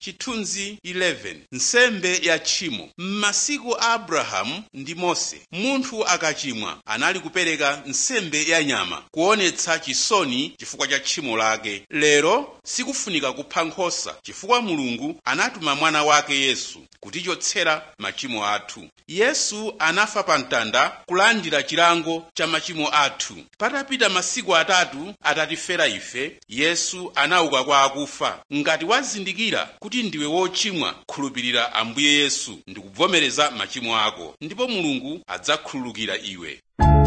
chithunzi 11 nsembe ya tchimo m'masiku a abrahamu ndi mose munthu akachimwa anali kupereka nsembe ya nyama kuonetsa chisoni chifukwa cha tchimo lake lero sikufunika kupha nkhosa chifukwa mulungu anatuma mwana wake yesu kutichotsera machimo athu yesu anafa pa mtanda kulandira chilango cha machimo athu patapita masiku atatu atatifera ife yesu anauka kwa akufa ngati wazindikira kuti ndiwe wochimwa khulupirira ambuye yesu ndi kuvomereza machimo ako ndipo mulungu adzakhululukira iwe